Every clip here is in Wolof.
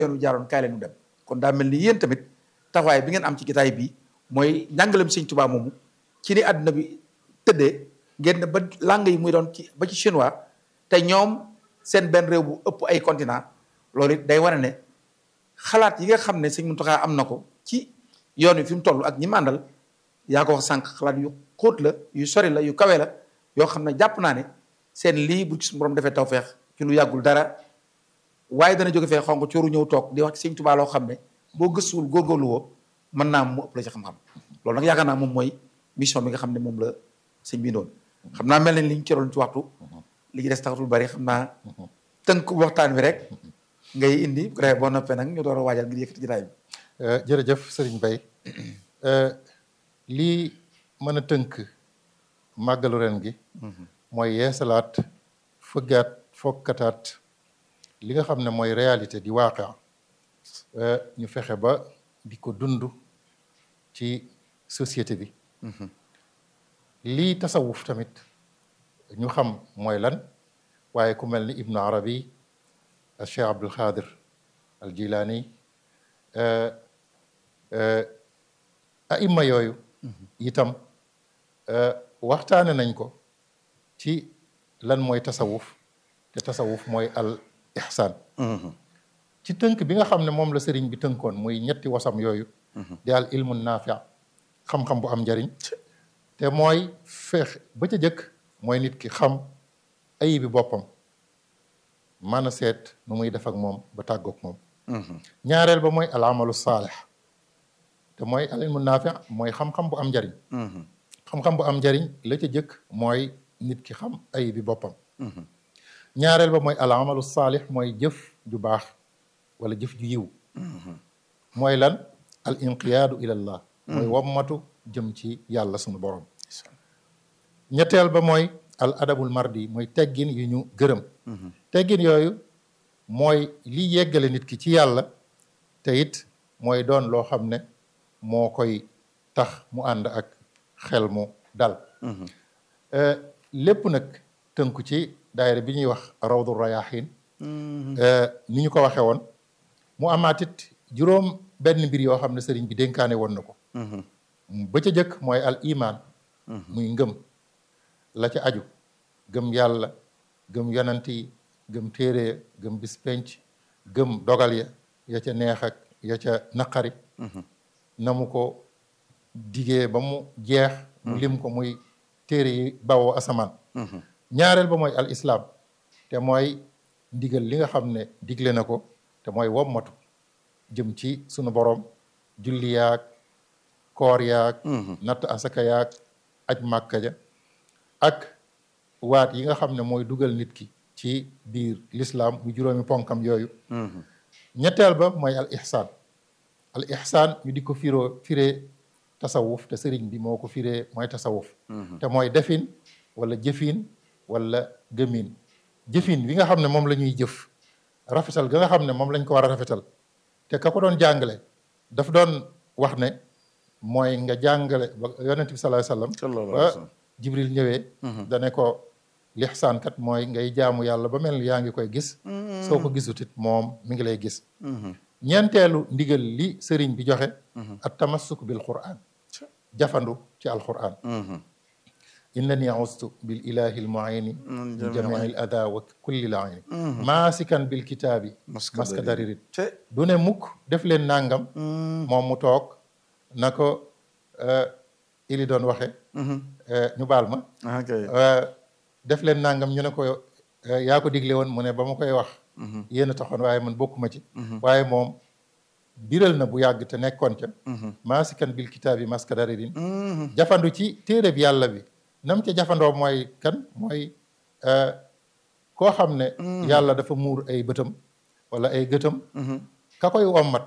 yoonu jaaroon kaay leen ñu dem kon daa mel ni yéen tamit taxawaay bi ngeen am ci gitaay bi mooy njàngalem sëñ Tuubaa moomu ci ni àdduna bi tëddee ngeen ne ba langue yi muy doon ci ba ci chinois te ñoom seen benn réew bu ëpp ay continent loolu it day wane ne xalaat yi nga xam ne sëñ Muntaxa am na ko ci yoon wi fi mu toll ak ñi màndal yaa ko wax sànq xalaat yu xóot la yu sori la yu kawe la yoo xam ne jàpp naa ne seen lii bu ci suñu borom defee tawfeex ci lu yàggul dara waaye dana jóge fee xonq cooru ñëw toog di wax ci sëñ Tuubaa loo xam ne boo gëstuwul góorgóorlu woo mën naa mu ëpp la ci xam-xam loolu nag yaakaar naa moom mooy mission bi nga xam ne moom la sëñ bi doon xam naa mel nañ li ñu cëroon ci waxtu li ci des taxatul bari xam naa tënk waxtaan wi rek ngay indi bu ko defee boo noppee nag ñu door a waajal ngir yëkkati jotaay bi jërëjëf sëriñ Bay lii mën a tënk màggalu ren gi mooy yeesalaat fëggaat fokkataat li nga xam ne mooy réalité di waaqe ñu fexe ba di ko dund ci société bi lii tasawuf tamit ñu xam mooy lan waaye ku mel ni ibnu arabi al cheikh abdul xaadir al jilaani aima yooyu itam waxtaane nañ ko ci lan mooy tasawuf te tasawuf mooy al ihsaan ci tënk bi nga xam ne moom la sëriñ bi tënkoon muy ñetti wasam yooyu di al ilmu naafi xam-xam bu am njariñ te mooy feex ba ca jëkk mooy nit ki xam ayibi boppam mën a seet nu muy def ak moom ba tàggoog moom ñaareel ba mooy al amalu saalix te mooy al ilmu naafi mooy xam-xam bu am njariñ xam-xam bu am njariñ la ca jëkk mooy nit ki xam ayibi boppam ñaareel ba mooy al amalu saalix mooy jëf ju baax wala jëf ju yiw mooy lan al inqiyaadu ilallah mooy wammatu jëm ci yàlla sunu borom ñetteel ba mooy al adabul mardi mooy teggin yu ñu gërëm teggin yooyu mooy li yeggale nit ki ci yàlla te it mooy doon loo xam ne moo koy tax mu ànd ak xel mu dal lépp nag tënku ci daayira bi ñuy wax rawdu rayahin ni ñu ko waxee woon mu amaatit juróom benn mbir yoo xam ne sëriñ bi dénkaane woon na ko ba ca jëkk mooy al iman muy ngëm la ca aju gëm yàlla gëm yonent yi gëm téere ya gëm bis penc gëm dogal ya ya ca neex ak ya ca naqari na mu ko digee ba mu jeex mu lim ko muy téere yi bawoo asamaan ñaareel ba mooy al islaam te mooy ndigal li nga xam ne digle na ko te mooy wommatu jëm ci sunu borom julli yaag koor yaag natt asaka yaag aj màkka ja ak waat yi nga xam ne mooy dugal nit ki ci biir lislaam mu juróomi ponkam yooyu ñetteel ba mooy al ihsaan al ihsaan ñu di ko firoo firee tasawuf te sëriñ bi moo ko firee mooy tasawuf te mooy defin wala jëfin wala gëmin jëfin bi nga xam ne moom la ñuy jëf rafetal ga nga xam ne moom lañ ko war a rafetal te ka ko doon jàngale daf doon wax ne mooy nga jàngale ba yonent bi sallallahu alayhi wasallam ba jibril ñëwee dane ko lixsaan kat mooy ngay jaamu yàlla ba mel ni yaa ngi koy gis soo ko gisut it moom mi ngi lay gis ñeenteelu ndigal li sëriñ bi joxe at tamassuk bil quran jafandu ci alquran innani austu bil ilahi al muini min jamii al ada wa kulli l ayni maasikan bil kitaabi maska daririt du ne mukk def leen nangam moom mu toog na ko ili doon waxe ñu baal ma def leen nangam ñu ne ko yaa ko digle woon mu ne ba ma koy wax yéen a taxoon waaye man bokkuma ci waaye moom biral na bu yàgg te nekkoon ca maasikan bil kitaabi maska daririn jafandu ci téere bi yàlla bi nam ca jafandoo mooy kan mooy koo xam ne yàlla dafa muur ay bëtam wala ay gëtam ka koy wommat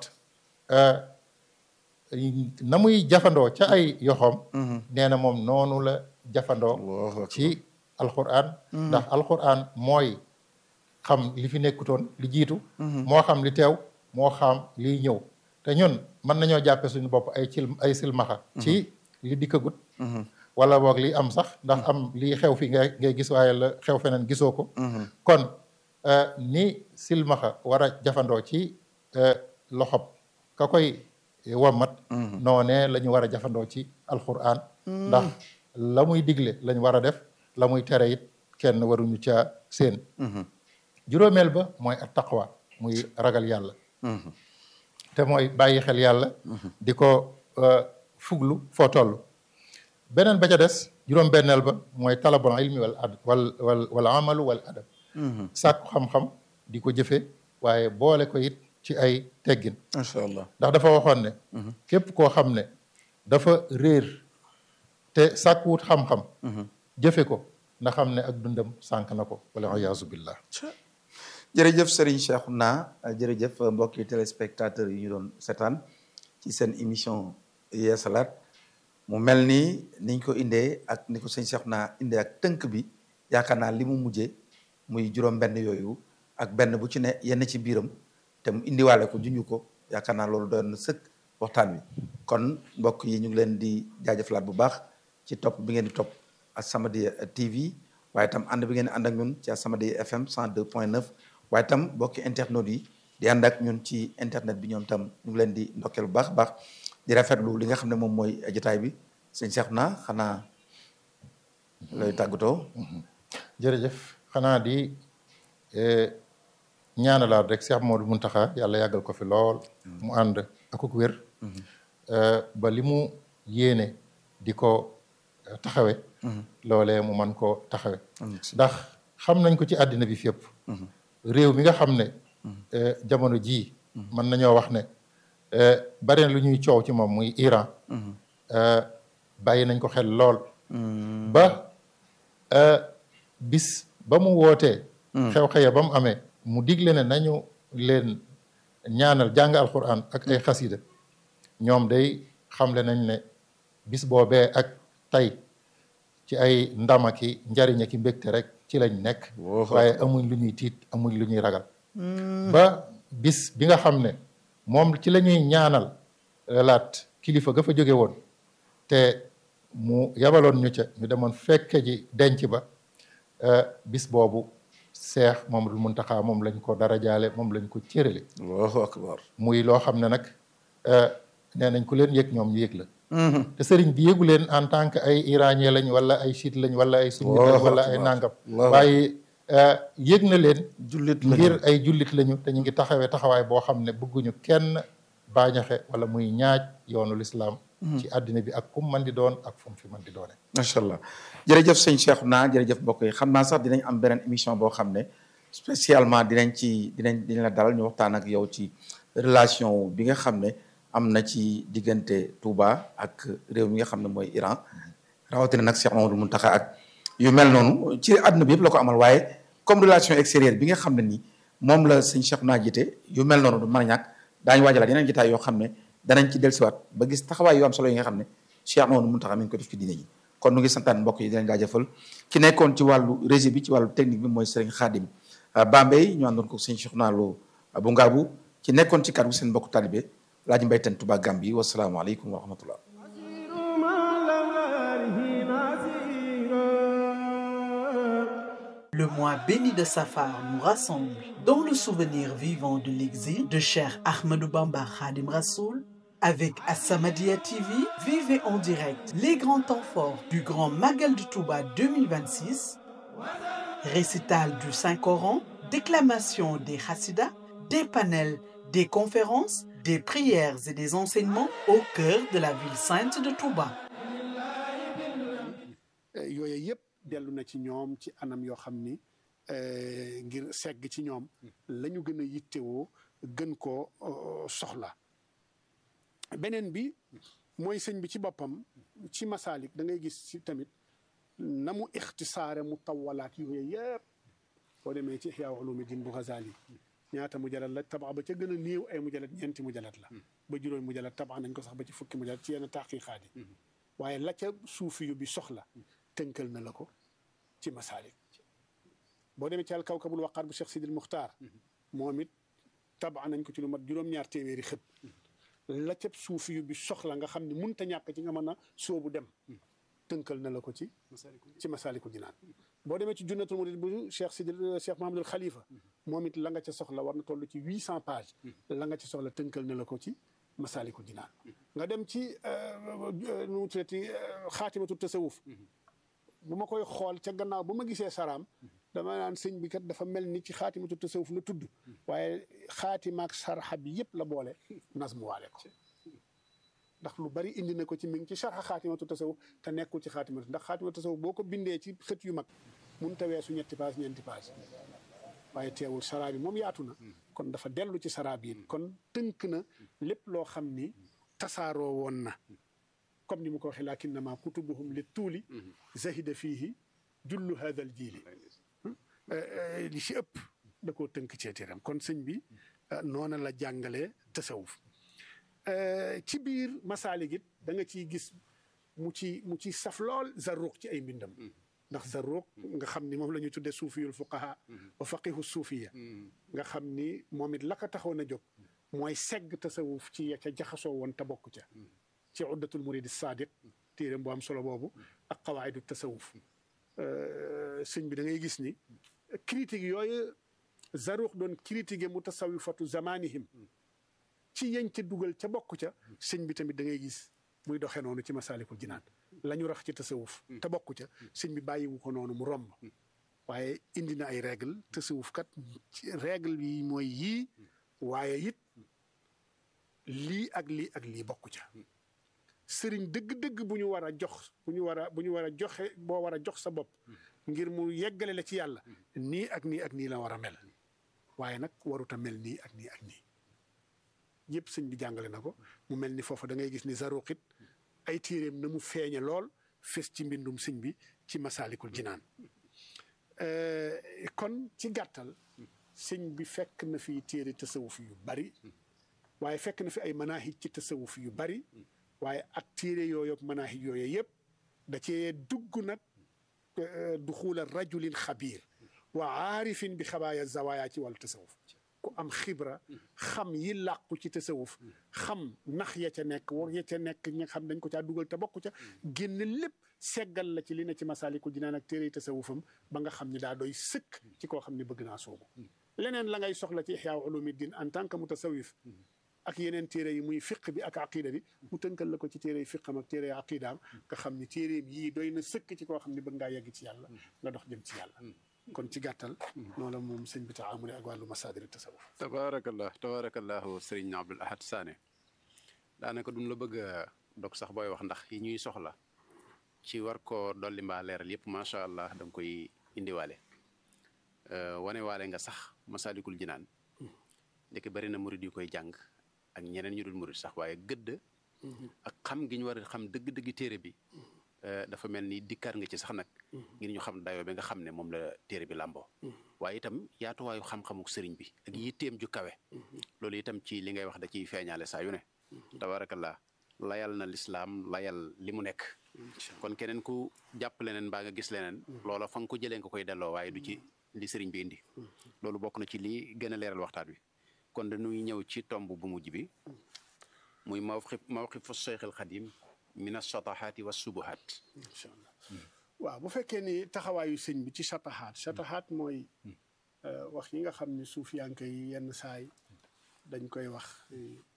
na muy jafandoo ca ay yoxoom nee na moom noonu la jafandoo ci alquran ndax alquran mooy xam li fi nekkutoon li jiitu moo xam li teew moo xam liy ñëw te ñun mën nañoo jàppe suñu bopp ay cil ay silmaxa ci li dikkagut wala boog li am sax ndax am lii xew fi ngay ngay gis waaye la xew feneen gisoo ko kon ni silmaxa war a jafandoo ci loxob ka koy wammat noonee la ñu war a jafandoo ci alquran ndax la muy digle lañ war a def la muy tere it kenn waruñu ca seen juróomeel ba mooy at taqwa muy ragal yàlla te mooy bàyyi xel yàlla di ko fuglu foo toll beneen ba ca des juróom benneel ba mooy talabul ilmi wal ad wal wal wal amalu wal adab sàkku xam-xam di ko jëfe waaye boole ko it ci ay teggin macha allah ndax dafa waxoon ne képp koo xam ne dafa réer te sàkkuwut xam-xam jëfe ko na xam ne ak dundam sànk na ko wala iyaazu billah jërëjëf Serigne Cheikhouna jërëjëf mbokki téléspectateurs yi ñu doon seetaan ci seen émission yeesalaat mu mel ni niñ ko indee ak ni ko sëñ Cheikhouna indee ak tënk bi yaakaar naa li mu mujjee muy juróom benn yooyu ak benn bu ci ne yenn ci biiram te mu indiwaale ko junju ko yaakaar naa loolu doon na sëkk waxtaan wi kon mbokk yi ñu ngi leen di jaajëfalaat bu baax ci topp bi ngeen di topp As-Samadiyya TV waaye itam ànd bi ngeen di ànd ak ñun ci As-Samadiyya FM 102.9 waaye itam mbokki internautes yi di ànd ak ñun ci internet bi ñoom tam ñu ngi leen di ndokkeel bu baax a baax di rafetlu li nga xam ne moom mooy jotaay bi sëñ Cheikhouna xanaa looy tàggatoo. jërëjëf xanaa di ñaanalaat rek Cheikh Modou Mountakha yàlla yàggal ko fi lool. mu ànd akuk wér. ba li mu yéene di ko taxawe loolee mu man koo taxawe ndax xam nañ ko ci àddina bi fépp. réew mi nga xam ne. jamono jii. mën nañoo wax ne bari na lu ñuy coow ci moom muy Iran. bàyyi nañ ko xel lool. ba bis ba mu wootee. xew-xeya ba mu amee mu digle ne nañu leen ñaanal jàng alquran ak ay xasida ñoom day xamle nañ ne bis boobee ak tey ci ay ndama ki njariña ki mbégte rek ci lañ nekk. waaye amuñ lu ñuy tiit amuñ lu ñuy ragal. ba bis bi nga xam ne moom ci la ñuy ñaanal laat kilifa ga fa jóge woon te mu yabaloon ñu ca ñu demoon fekke ji denc ba bis boobu seex Mamadul Muntaxa moom lañ ko dara jaale moom lañ ko cërale Allahu akbar muy loo xam ne nag nee nañ ku leen yëg ñoom ñu yëg la te sëriñ bi yëgu leen en tant que ay iranien lañ wala ay chiite lañ wala ay sunni lañ wala ay nangam waaye yëg na leen jullit lañu ngir ay jullit lañu te ñu ngi taxawee taxawaay boo xam ne bëgguñu kenn baañaxe wala muy ñaaj yoonu lislaam ci àddina bi ak kum man di doon ak fu mu fi man di doone macha allah jërëjëf sëñ Cheikhouna jërëjëf mbokk yi xam naa sax dinañ am beneen émission boo xam ne spécialement dinañ ci dinañ dinañ la dalal ñu waxtaan ak yow ci relation bi nga xam ne am na ci diggante Touba ak réew mi nga xam ne mooy Iran rawatina nag Cheikh Mamadou Mountakha ak yu mel noonu ci àdduna bi yëpp la ko amal waaye comme relation extérieure bi nga xam ne nii moom la sëñ Cheikhouna jiite yu mel noonu du mën a ñàkk daañu waajalaat yeneen jotaay yoo xam ne danañ ci dellusiwaat ba gis taxawaay yu am solo yi nga xam ne Cheikh Mamadou Mountakha mi ngi ko def ci diine ji kon nu ngi santaan mbokk yi di leen jaajëfal ki nekkoon ci wàllu régie bi ci wàllu technique bi mooy Serigne Khadim Bambey ñu àndoon ko sëñ Cheikhouna Lo bu Ngaabu ci nekkoon ci kàddu seen mbokku talibé Laaji Mbay Teen Touba Gambie wasalaamaaleykum wa rahmatullah Le mois béni de Safar nous rassemble dans le souvenir vivant de l'exil de Cheikh Ahmadou Bamba Khadim Rassoul. Avec As-Samadiyya TV, vivez en direct les grands temps forts du Grand Magal de Touba 2026, récital du Saint-Coran, déclamation des Hassidas, des panels, des conférences, des prières et des enseignements au cœur de la ville sainte de Touba. yooyu yëpp dellu na ci ñoom ci anam yoo xam ni ngir segg ci ñoom la ñu gën a yittewoo gën koo soxla beneen bi mooy sëñ bi ci boppam ci masaalik da ngay gis ci tamit na mu ixtisaare mu tawalaat yooyu yëpp boo demee ci Ihya Ulumuddin bu Ghazali ñaata mujallat la tabax ba ca gën a néew ay mujallat ñeenti mujallat la ba juróomi mujallat tabax nañ ko sax ba ci fukki mujallat ci yenn taqiqaat yi waaye la ca suufi yu bi soxla tënkal na la ko ci masaalik boo demee ci alkawkabul waqaar bu Cheikh Sidil Muxtaar moom it tabax nañ ko ci lu mat juróom-ñaar téeméeri xët la ca suufi yu bi soxla nga xam ne munta ñàkk ci nga mën a soobu dem tënkal na la ko ci ci masaaliku jinaan boo demee ci junnatul murid bu Cheikh Sidil Cheikh Mahamadul Khalifa moom it la nga ca soxla war na toll ci huit cent pages la nga ca soxla tënkal na la ko ci masaalikul jinaan nga dem ci nu mu tuddati xaatimatu tasawuf bu ma koy xool ca gannaaw bu ma gisee saraam dama naan sëñ bi kat dafa mel ni ci xaatimatu tasawuf la tudd waaye xaatimaak sarxa bi yëpp la boole nas mu waale ko ndax lu bari indi na ko ci mi ngi ci sarxa xaatimatu tasawuf te nekkul ci xaatimatu ndax xaatimatu tasawuf boo ko bindee ci xët yu mag mun ta weesu ñetti page ñeenti page waaye teewul saraa bi moom yaatu na kon dafa dellu ci saraa bi kon tënk na lépp loo xam ni tasaaroo woon na comme ni mu ko waxee lakinnama kutubuhum li tuuli zahida fiihi jullu hadal jiili li ci ëpp da koo tënk ceetiram kon sëñ bi noona la jàngalee tasawuf ci biir masaalik it da nga ciy gis mu ci mu ci saf lool zarruq ci ay mbindam ndax zarruq nga xam ni moom la ñuy tuddee suufiyul fuqaha wa faqihu suufiya nga xam ni moom it la ko taxoon a jóg mooy segg tasawuf ci ya ca jaxasoo woon te bokk ca ci uddatul muridi sadiq téeréem bu am solo boobu ak qawaidu tasawuf sëñ bi da ngay gis ni critique yooyu zaruq doon critiquer mutasawifatu zamanihim ci yañ ca dugal ca bokk ca sëñ bi tamit da ngay gis muy doxee noonu ci masalikul jinaan la ñu rax ci tasawuf te bokk ca sëñ bi bàyyiwu ko noonu mu romb waaye indi na ay règle tasawuf kat règle yi mooy yii waaye it lii ak lii ak lii bokk ca sëriñ dëgg-dëgg bu ñu war a jox bu ñu war a bu ñu war a joxe boo war a jox sa bopp ngir mu yeggale la ci yàlla nii ak nii ak nii la war a mel waaye nag warut a mel nii ak nii ak nii yëpp sëñ bi jàngale na ko mu mel ni foofu da ngay gis ni zaruqit ay téeréem na mu feeñe lool fes ci mbindum sëñ bi ci masaalikul jinaan kon ci gàttal sëñ bi fekk na fi téere tasawuf yu bari waaye fekk na fi ay manahij ci tasawuf yu bari waaye ak téere yooyu ak manahij yooyu yëpp da cee dugg nag duxuula rajulin xabiir wa aarifin bi xabaaya zawaaya ci wàllu tasawuf ku am xibra xam yi làqu ci tasawuf xam nax ya ca nekk war ya ca nekk ñi nga xam dañ ko caa dugal te bokku ca génn lépp seggal la ci li ne ci masaalikul jinaan ak téere tasawufam ba nga xam ni daa doy sëkk ci koo xam ne bëgg naa soobu leneen la ngay soxla ci ixyaa ulumiddin en tant que mutasawif ak yeneen téere yi muy fiq bi ak aqida bi mu tënkal la ko ci téere yi fiqam ak téere yi aqidaam nga xam ni téereem yii doy na sëkk ci koo xam ne bëgg ngaa yegg ci yàlla nga dox jëm ci yàlla kon ci gàttal noonu la moom sëñ bi taamule ak wàllu masaadir tasawuf tabaarakallah tabaarakallahu sëriñ Abdul Ahad Sané daanaka duñ la bëgg a dog sax booy wax ndax yi ñuy soxla ci war koo dolli mbaa leeral yëpp macha allah da nga koy indiwaale wane waale nga sax masaalikul jinaan ndeke bari na murid yu koy jàng ak ñeneen ñu dul murid sax waaye gëdd ak xam gi ñu war a xam dëgg-dëgg téere bi dafa mel ni dikkaar nga ci sax nag ngir ñu xam dayoo bi nga xam ne moom la téere bi làmboo waaye itam yaatuwaayu xam-xamuk sëriñ bi ak yitteem ju kawe loolu itam ci li ngay wax da ciy feeñaale saa yu ne tabarakallah layal na lislaam layal li mu nekk kon keneen ku jàpp leneen mbaa nga gis leneen loola fa nga ko jëlee nga koy delloo waaye du ci li sëriñ bi indi loolu bokk na ci li gën a leeral waxtaan wi kon dañuy ñëw ci tomb bu mujj bi muy mawqif mawqifu Cheikh al Xadim min ashatahaati wa subuhaat incha allah waaw bu fekkee ni taxawaayu sëñ bi ci shatahaat shatahaat mooy wax yi nga xam ne suufiyanke yi yenn saay dañ koy wax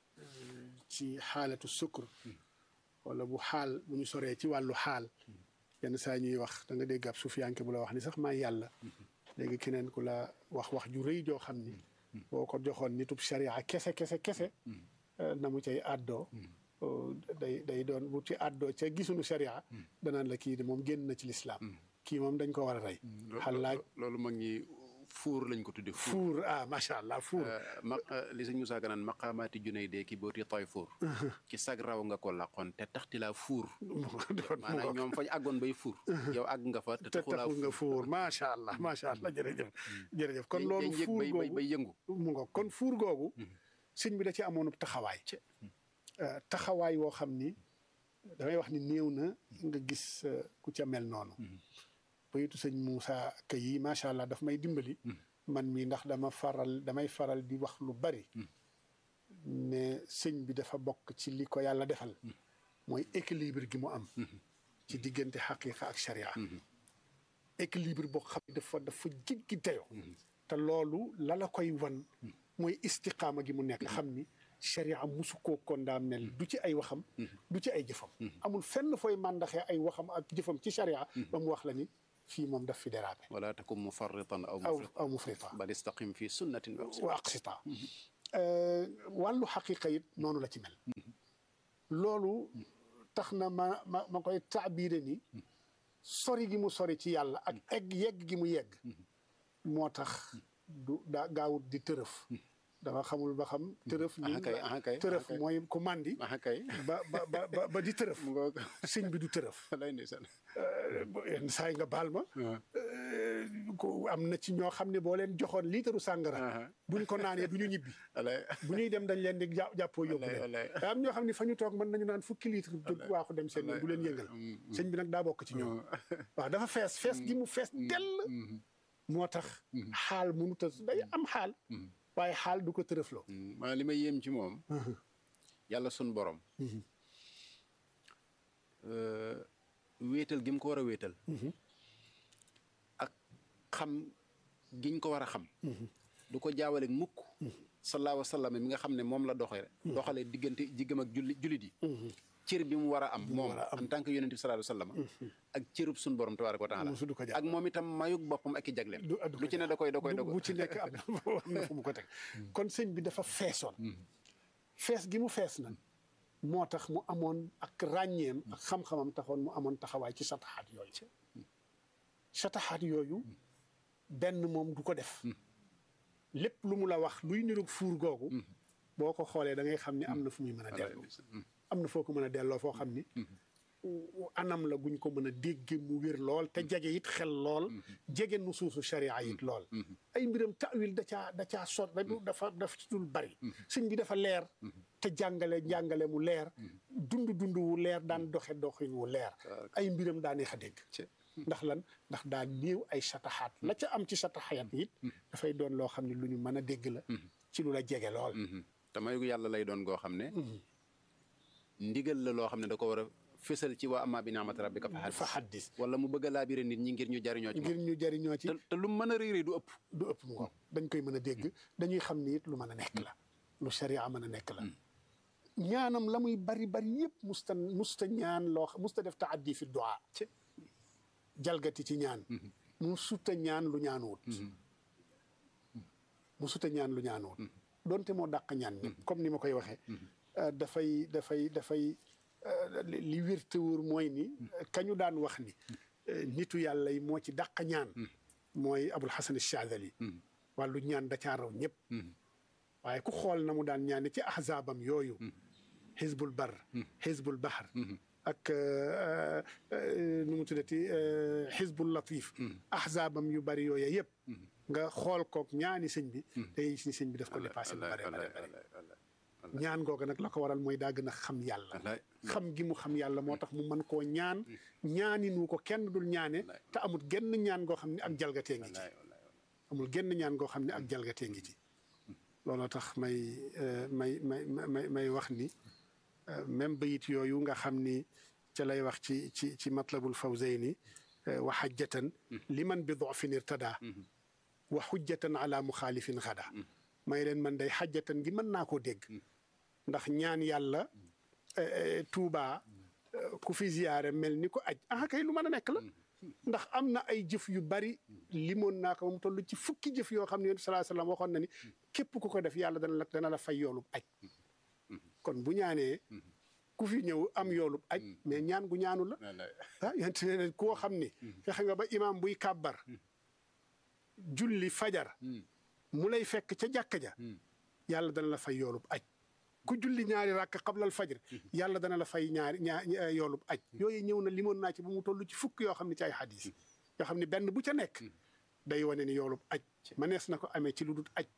ci xaalatu sukkur wala bu xaal bu ñu soree ci wàllu xaal yenn saa ñuy wax da nga dégg ab suufiyanke bu la wax ni sax maa yàlla léegi keneen ku la wax wax ju rëy joo xam ni boo ko joxoon nitub sharia kese kese kese na mu cay àddoo day day doon bu ci àddoo ca gisuñu sharia danaan la kii de moom génn na ci lislaam kii moom dañ ko war a rey xalaaj loolu mag ñi fuur lañ ko tudde fuur ah macha allah fuur ma li sëñ Moussa Ka naan maqaamaati junay dee ki booti toy fuur ci sag raw nga ko laqoon te taxti laa fuur maanaam ñoom fañ àggoon bay fuur yow àgg nga fa te te taxul nga fuur macha allah macha allah jërëjëf jërëjëf kon loolu fuur bay googu bay yëngu mu nga kon fuur googu sëñ bi da ci amoon taxawaay taxawaay woo xam ni damay wax ni néew na nga gis ku ca mel noonu bayitu sëñ Moussa Ka yi macha allah daf may dimbali man mii ndax dama faral damay faral di wax lu bari ne sëñ bi dafa bokk ci li ko yàlla defal mooy équilibre gi mu am ci diggante xaqiqa ak sharia équilibre boo xam ne dafa dafa jéggi dayoo te loolu la la koy wan mooy istiqaama gi mu nekk xam ni sharia musu koo condamné du ci ay waxam du ci ay jëfam amul fenn fooy màndaxee ay waxam ak jëfam ci sharia ba mu wax la ni fii moom daf fi dérapé wala takun mufarritan aw aw mufrit aw mufrita bal istaqim fi sunnatin wa aqsim wa aqsita wàllu xaqiqa it noonu la ci mel loolu tax na ma ma ma koy taabiire ni sori gi mu sori ci yàlla ak egg yegg gi mu yegg moo tax du daa gaawut di tërëf dafa xamul ba xam tërëf ni ah kay ah kay tërëf ah kay. mooy ku màndi ah kay ba ba ba ba ba di tërëf mu ngoog sëñ bi du tërëf lay ndeysaan yenn saa yi nga baal ma ko am na ci ñoo xam ne boo leen joxoon liitaru sàngara buñ ko naanee du ñu ñibbi alay bu ñuy dem dañ leen di jà- jàppoo yóbbu Wallaay, leen wallaay. daa am ñoo xam ne fa ñu toog mën nañu naan fukki litre jóg waaxu dem seen yoon bu leen yëngal sëñ bi nag daa bokk ci ñoom waaw dafa fees fees gi mu fees dell moo tax xaal mënut a day am xaal waaye xaal du ko tërëfloo maa li ma yéem ci moom yàlla sun borom euh, wéetal gi mu ko war a wéetal ak xam giñ ko war a xam du ko jaawale mukk sallallahu alayhi wa sallam mi nga xam ne moom la doxee doxalee diggante jiggam ak julli jullit yi cër bi mu war a am moom en tant que yonent bi sallallahu alayhi wa sallam ak cërub sun borom tabaaraka wa taala Musu du ko jàpp. ak moom itam mayug boppam ak i jagleem du du lu ci ne da koy da koy da bu koy ci nekk am na am na fu mu ko teg kon sëñ bi dafa feesoon fees gi mu fees nag moo tax mu amoon ak ràññeem ak xam-xamam taxoon mu amoon taxawaay ci sataxaat yooyu sataxaat yooyu benn moom du ko def lépp lu mu la wax luy niroog fuur googu boo ko xoolee da ngay xam ni am na fu muy mën a dellu am na foo ko mën a delloo foo xam ni anam la guñ ko mën a dégge mu wér lool te jege it xel lool jege nu suusu sharia it lool ay mbiram tawil da caa da caa sot da du dafa dafa ci dul bari sëñ bi dafa leer te jàngale jàngale mu leer dund dund wu leer daan doxe doxin wu leer ay mbiram daa neex a dégg ndax lan ndax daa néew ay sataxaat la ca am ci sataxaat it dafay doon loo xam ne lu ñu mën a dégg la ci lu la jege lool te mayu yàlla lay doon goo xam ne ndigal la loo xam ne da ko war a fësal ci waa amaa bi ni'mati rabbika fa fa haddis xaddis wala mu bëgg a laabire nit ñi ngir ñu jariñoo ci ngir moom ñu jariñoo ci te te lu mën a réy réy du ëpp du ëpp mu ngoog dañ koy mën a dégg dañuy xam ni it lu mën a nekk la lu sharia mën a nekk la ñaanam la muy bari bari yëpp musta musta ñaan loo xam musta def taaddi fi du'a jalgati ci ñaan mu suta ñaan lu ñaanuwut mu suta ñaan lu ñaanuwut donte moo dàq ñaan ñëpp comme ni ma koy waxee dafay dafay dafay li li wér te wóor mooy ni kañu daan wax ni nitu yàlla yi moo ci dàq ñaan mooy abul hasan Shaadili wàllu ñaan da caa raw ñëpp waaye ku xool na mu daan ñaane ci ahzaabam yooyu xizbul bar xizbul bahar ak nu mu tuddati xizbul latif ahzaabam yu bari yooyu yëpp nga xool kook ñaani sëñ bi day gis ni sëñ bi daf ko dépassé lu bare bare bare ñaan googa nag la ko waral mooy daa gën a xam yàlla xam gi mu xam yàlla moo tax mu mën koo ñaan ñaani nu ko kenn dul ñaane te amul genn ñaan goo xam ne ak jalgatee ngi ci amul genn ñaan goo xam ne ak jalgatee ngi ci looloo tax may may may may may wax ni même bayit yooyu nga xam ni ca lay wax ci ci ci matlabul fawzayni wa xajjatan liman bi dofin irtada wa xujjatan ala muxaalifin xada may leen man day xajjatan gi mën naa koo dégg ndax ñaan yàlla tuubaa ku fi ziyaare mel ni ko aj ah kay lu mën a nekk la ndax am na ay jëf yu bari limoon naa ko mu toll ci fukki jëf yoo xam ne yonent salaa sallam waxoon na ni képp ku ko def yàlla dana la dana la fay yoolub aj kon bu ñaanee ku fi ñëw am yoolub aj mais ñaan gu ñaanu la ah yonent ne koo xam ni fexe nga ba imaam buy kàbbar julli fajar mu lay fekk ca jàkka ja yàlla dana la fay yoolub aj ku julli ñaari rakk xablal fajr yàlla dana la fay ñaari ñaar yoolub aj yooyu ñëw na limoon naa ci ba mu toll ci fukk yoo xam ne ci ay xadis yoo xam ne benn bu ca nekk day wane ni yoolub aj manees na ko amee ci lu dul aj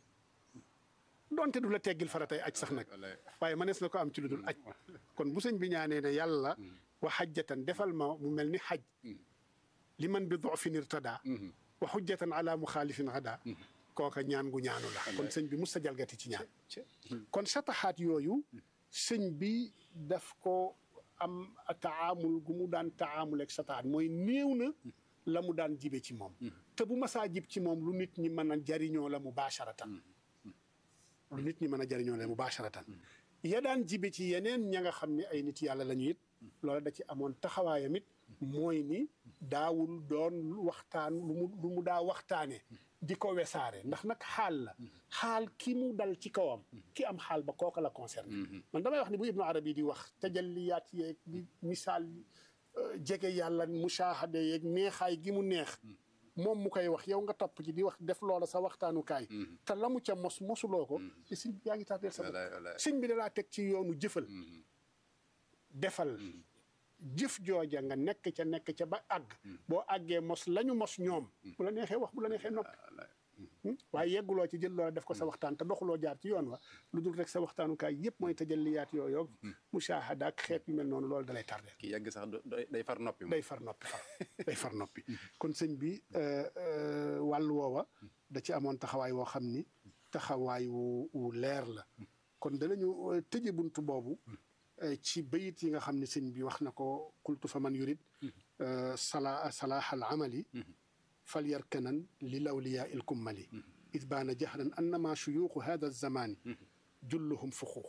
donte du la teggil faratay aj sax nag waaye manees na ko am ci lu dul aj kon bu sëñ bi ñaanee ne yàlla wa xajjatan defal ma mu mel ni xaj li man bi dofin irtada wa xujjatan ala muxaalifin hada kooka ñaan gu ñaanu la kon sëñ bi mus ta jalgati ci ñaan kon sataxaat yooyu sëñ bi daf ko am taamul gu mu daan taamul ak sataxaat mooy néew na la mu daan jibe ci moom te bu masaa jib ci moom lu nit ñi mën a jariñoo la mubaasharatan lu nit ñi mën a jariñoo la mubaasharatan ya daan jibe ci yeneen ña nga xam ne ay nit yàlla la ñu it loola da ci amoon taxawaayam it mooy ni daawul doon waxtaan lu mu lu mu daa waxtaane di ko wesaare ndax nag xaal la xaal ki mu dal ci kawam ki am xaal ba kooka la concerné man damay wax ni bu ibnu arabi di wax tajalliyaat yeeg di misaal jege yàlla mushahade yeeg neexaay gi mu neex moom mu koy wax yow nga topp ci di wax def loola sa waxtaanukaay te la mu ca mos mosuloo ko te sëñ bi yaa ngi tardeel sa bopp sëñ bi dalaa teg ci yoonu jëfal defal jëf jooja nga nekk ca nekk ca ba àgg boo àggee mos lañu mos ñoom bu la neexee wax bu la neexee noppi waaye yegguloo ci jël loola def ko sa waxtaan te doxuloo jaar ci yoon wa lu dul rek sa waxtaanukaay yëpp mooy tajalliyaat yooyu mushahada ak xeet yu mel noonu loolu dalay tardeel ki yegg sax day far noppi day far noppi far day far noppi kon sëñ bi wàllu woowa da ci amoon taxawaay woo xam ni taxawaay wu wu leer la kon danañu tëje buntu boobu ci bayit yi nga xam ne sëñ bi wax na ko qultu fa man yurid sala salaax al amali fal yarkanan li lawliyaa il kummali id baana jahran annama shuyuuxu hada zamani julluhum fuxuux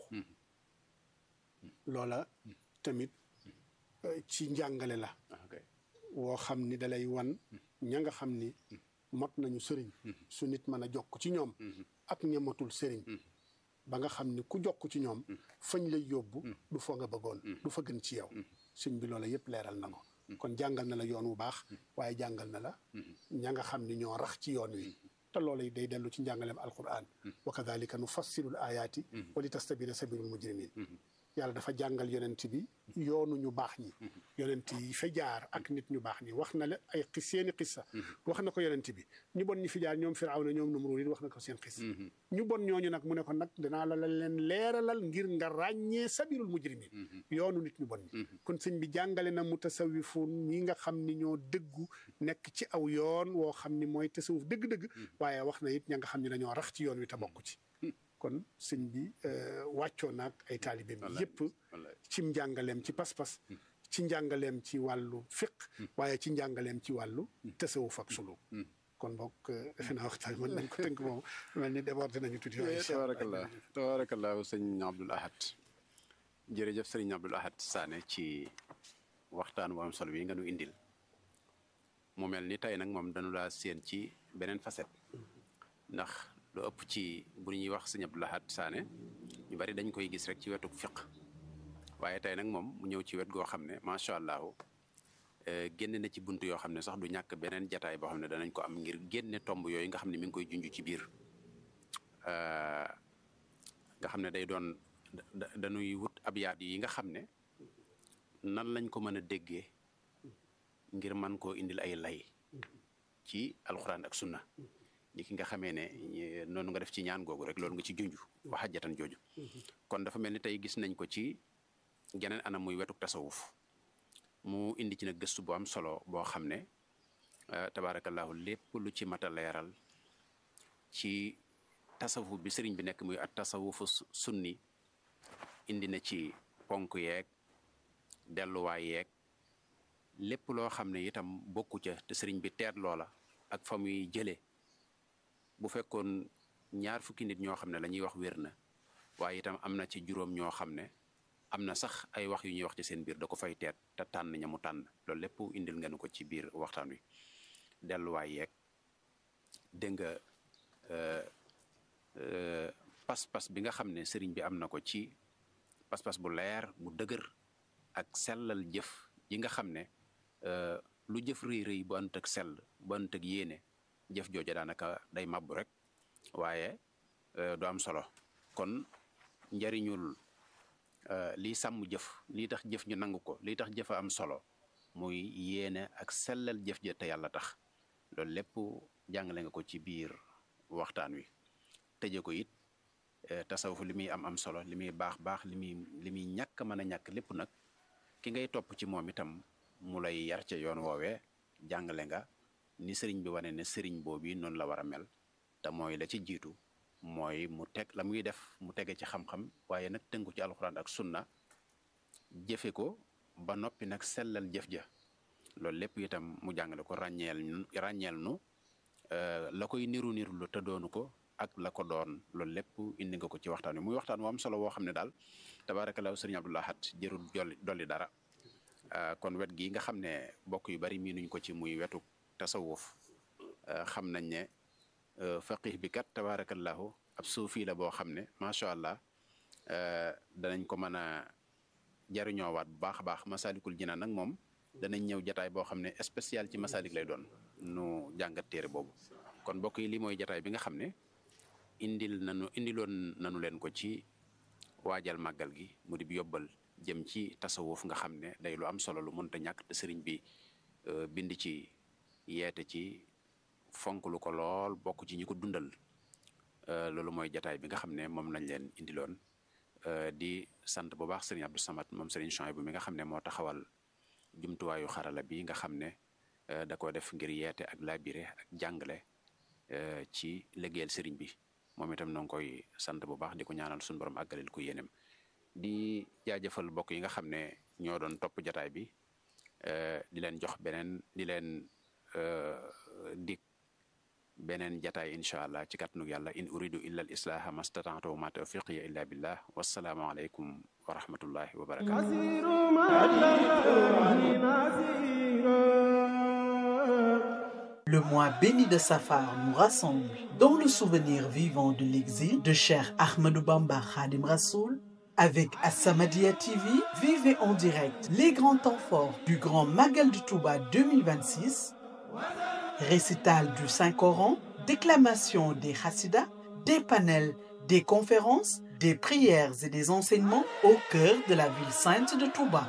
loola tamit ci njàngale la woo xam ni dalay wan ña nga xam ni mot nañu sëriñ su nit mën a jokk ci ñoom ak ñamatul sëriñ ba nga xam ni ku jokk ci ñoom fañ lay yóbbu du fa nga bëggoon du fa gën ci yow sëñ bi loola yëpp leeral na ko kon jàngal na la yoon wu baax waaye jàngal na la ña nga xam ni ñoo rax ci yoon wi te loola day dellu ci njàngaleem alquran wa kadalika nu fassilul ayaati wa li tastabina sabilul mujrimin yàlla dafa jàngal yonent bi yoonu ñu baax ñi yonent yi fa jaar ak nit ñu baax ñi wax na la ay xis seeni xissa wax na ko yonent bi ñu bon ñi fi jaar ñoom firawna ñoom numruud it wax na ko seen xis ñu bon ñooñu nag mu ne ko nag danaa la leen leeralal ngir nga ràññee sabilul mujrimin yoonu nit ñu bon ñi kon sëñ bi jàngale na mu tasawifun ñi nga xam ni ñoo dëggu nekk ci aw yoon woo xam ni mooy tasawuf dëgg-dëgg waaye wax na it ña nga xam ni dañoo rax ci yoon wi te bokk ci kon sëñ bi wàccoo naag ay taalibeem yépp ci njàngaleem ci pas-pas ci njàngaleem ci wàllu fiq waaye ci njàngaleem ci wàllu tasawuf ak sulu kon bokk defe naa waxtaan mën nañ ko tënk moom mel ni débordé nañu tuuti tabarakallah tabarakallah sëñ Abdoul Ahad jërëjëf sëriñ Abdoul Ahad Sané ci waxtaan bu am solo bi nga nu indil mu mel ni tey nag moom dañu laa séen ci beneen facette ndax lu ëpp ci bu ñuy wax sëñ Abdoul Ahad Sané ñu bari dañ koy gis rek ci wetuk fiq waaye tey nag moom mu ñëw ci wet goo xam ne macha allah génne na ci bunt yoo xam ne sax du ñàkk beneen jataay boo xam ne danañ ko am ngir génne tomb yooyu nga xam ne mi ngi koy junj ci biir nga xam ne day doon dañuy wut abyaat yi nga xam ne nan lañ ko mën a déggee ngir man koo indil ay lay ci alxuraan ak sunna ni ki nga xamee ne noonu nga def ci ñaan googu rek loolu nga ci junj waxajatan jooju kon dafa mel ni tey gis nañ ko ci geneen anam muy wetuk tasawuf mu indi ci nag gëstu bu am solo boo xam ne tabaarakallahu lépp lu ci mat a leeral ci tasawuf bi sëriñ bi nekk muy at tasawufu sunni indi na ci ponk yeeg delluwaay yeeg lépp loo xam ne itam bokku ca te sëriñ bi teet loola ak fa muy jëlee bu fekkoon ñaar fukki nit ñoo xam ne la ñuy wax wér na waaye itam am na ci juróom ñoo xam ne am na sax ay wax yu ñuy wax ci seen biir da ko fay teet te tànn ña mu tànn loolu lépp indil ngeen ko ci biir waxtaan wi delluwaay yeeg dégg nga pas-pas bi nga xam ne sëriñ bi am na ko ci pas-pas bu leer bu dëgër ak sellal jëf yi nga xam ne lu jëf rëy rëy bu ànd ak sell bu ànd ak yéene jëf jooja daanaka day mabbu rek waaye du am solo kon njariñul lii sàmm jëf lii tax jëf ñu nangu ko lii tax jëf a am solo muy yéene ak sellal jëf ja te yàlla tax loolu lépp jàngale nga ko ci biir waxtaan wi tëje ko it tasawuf li muy am am solo li muy baax baax li muy li muy ñàkk mën a ñàkk lépp nag ki ngay topp ci moom itam mu lay yar ca yoon woowee jàngale nga ni sëriñ bi wane ne sëriñ boobu noonu la war a mel te mooy la ci jiitu mooy mu teg la muy def mu tege ci xam-xam waaye nag tënku ci alxuraan ak sunna jëfe ko ba noppi nag sellal jëf ja loolu lépp itam mu jàngale ko ràññeel ñu ràññeel nu la koy niru niru lu te doonu ko ak la ko doon loolu lépp indi nga ko ci waxtaan wi muy waxtaan wu am solo woo xam ne daal tabaarakallaahu sëriñ Abdou Lahad jërul jolli dolli dara kon wet gi nga xam ne bokk yu bari miinuñ ko ci muy wetu tasawuf xam nañ ne faqih bi kat tabaarakallaahu ab suufi la boo xam ne macha allah danañ ko mën a jariñoowaat bu baax a baax masalikul jinaan nag moom danañ ñëw jataay boo xam ne spécial ci masalik lay doon nu jàngat téere boobu kon mbokk yi lii mooy jataay bi nga xam ne indil nanu indiloon nanu leen ko ci waajal màggal gi mu di yóbbal jëm ci tasawuf nga xam ne day lu am solo lu mënta ñàkk te sëriñ bi bind ci yeete ci fonk lu ko lool bokk ci ñi ko dundal loolu mooy jataay bi nga xam ne moom lañ leen indiloon di sant bu baax sëriñ Abdou Samad moom sëriñ Chouaïbou bi nga xam ne moo taxawal jumtuwaayu xarala bi nga xam ne da ko def ngir yeete ak labiré ak jàngale ci liggéeyal sëriñ bi moom itam noo ngi koy sant bu baax di ko ñaanal suñu borom àggalil ko yéenem di jaajëfal mbokk yi nga xam ne ñoo doon topp jataay bi di leen jox beneen di leen dik beneen jataay incha allah ci kàttanug yàlla in uridu illa al islaha mastata'tu wa ma tawfiqiya illa billah wassalaamu aleykum wa rahmatullahi wa barakatuh Le mois béni de Safar nous rassemble dans le souvenir vivant de l'exil de Cheikh Ahmadou Bamba Khadim Rassoul avec As-Samadiyya TV, vivez en direct les grands temps forts du Grand Magal de Touba 2026 récital du Saint-Coran, déclamation des Hassidas, des panels, des conférences, des prières et des enseignements au cœur de la ville sainte de Touba.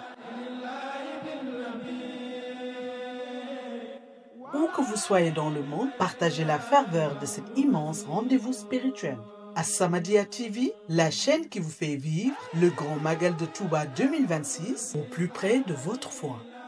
Où que vous soyez dans le monde, partagez la ferveur de cet immense rendez-vous spirituel. As-Samadiyya TV, la chaîne qui vous fait vivre le Grand Magal de Touba 2026 au plus près de votre foi.